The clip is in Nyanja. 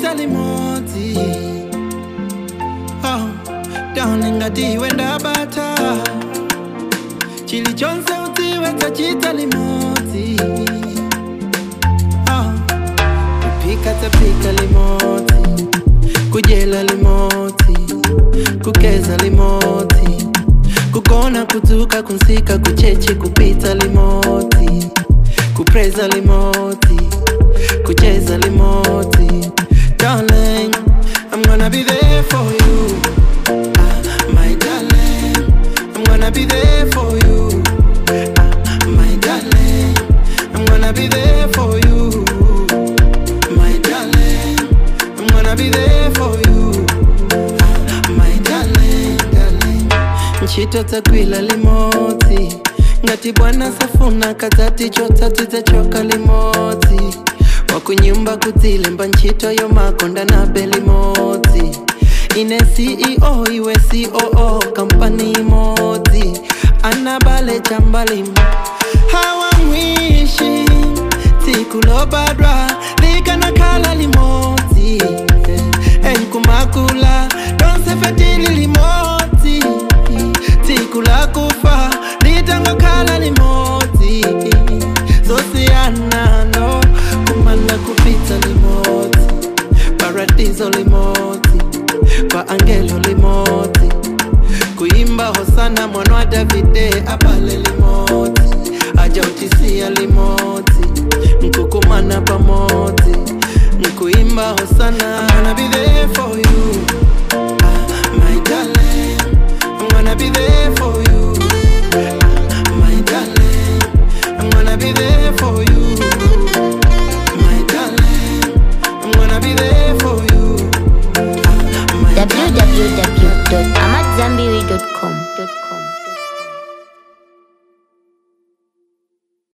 tachita limodzi oh, daone ngati iwe ndabata chilichonse udziwe tachita limodzi oh, kupika tapika limodzi kudyela limodzi kugeza limodzi kugona kudzuka kunsika kuchechi kupita limodzi kupreza limodzi kucheza limodzi darling i'm gonna be there for you ah, my darling i'm gonna be there for you ah, my darling i'm gonna be there for you my darling i'm gonna be there for you ah, my darling darling ntchito dzagwila limodzi ngati bwana safuna kadzati chotsatsi dzachoka limodzi wakunyumba kudzilemba ntchito yomakonda nabe limodzi ine ceo iwe coo kampani imodzi anabale chambalimo hawamwishi tsiku lobadwa likanakhala limodzi enkumakula lonsefetili limodzi tsiku lakufa litangokhala limodzi zosiyanano kumanda kupita limodzi paradiso limodzi kwa angelo limodzi kuimba hosana mwana wa davide abale limodzi ajautisia limodzi nkukumana pamodzi nkuimba hosana I'm gonna be there for you ah, my darling I'm gonna be there for you ah, my darling I'm gonna be there for you my darling I'm gonna be there for you ah, my darling. www.amadzambiri.com